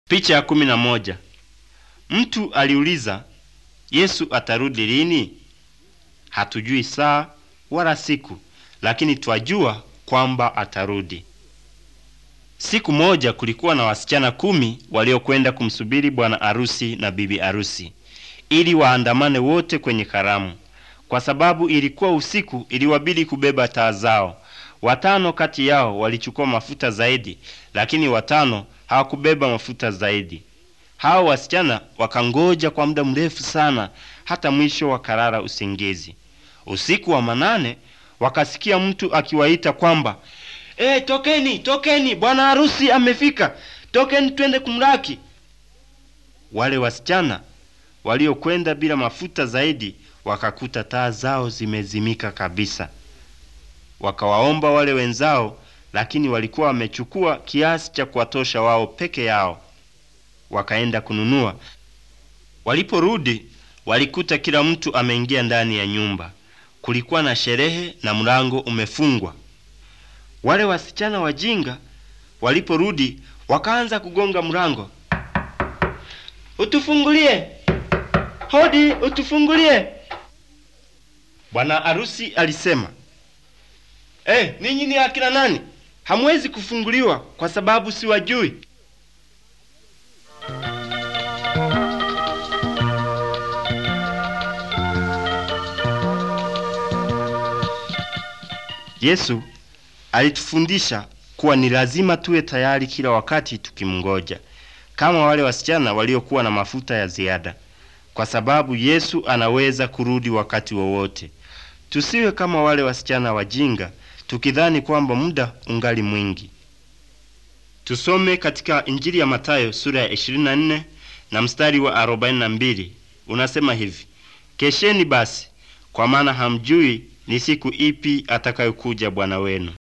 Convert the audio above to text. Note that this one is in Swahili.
Picha ya kumi na moja. Mtu aliuliza, Yesu atarudi lini? Hatujui saa wala siku, lakini twajua kwamba atarudi. Siku moja kulikuwa na wasichana kumi waliokwenda kumsubiri bwana arusi na bibi arusi ili waandamane wote kwenye karamu. Kwa sababu ilikuwa usiku, iliwabidi kubeba taa zao. Watano kati yao walichukua mafuta zaidi, lakini watano hawakubeba mafuta zaidi. Hao wasichana wakangoja kwa muda mrefu sana, hata mwisho wakalala usingizi. Usiku wa manane wakasikia mtu akiwaita kwamba e, tokeni, tokeni, bwana harusi amefika, tokeni twende kumlaki. Wale wasichana waliokwenda bila mafuta zaidi wakakuta taa zao zimezimika kabisa. Wakawaomba wale wenzao, lakini walikuwa wamechukua kiasi cha kuwatosha wao peke yao. Wakaenda kununua. Waliporudi walikuta kila mtu ameingia ndani ya nyumba. Kulikuwa na sherehe na mlango umefungwa. Wale wasichana wajinga waliporudi wakaanza kugonga mlango, utufungulie, hodi, utufungulie. Bwana arusi alisema, eh, ninyi ni akina nani? Hamwezi kufunguliwa kwa sababu siwajui. Yesu alitufundisha kuwa ni lazima tuwe tayari kila wakati tukimngoja, kama wale wasichana waliokuwa na mafuta ya ziada, kwa sababu Yesu anaweza kurudi wakati wowote. Tusiwe kama wale wasichana wajinga, tukidhani kwamba muda ungali mwingi. Tusome katika Injili ya Mathayo sura ya 24 na mstari wa 42, unasema hivi: Kesheni basi, kwa maana hamjui ni siku ipi atakayokuja Bwana wenu.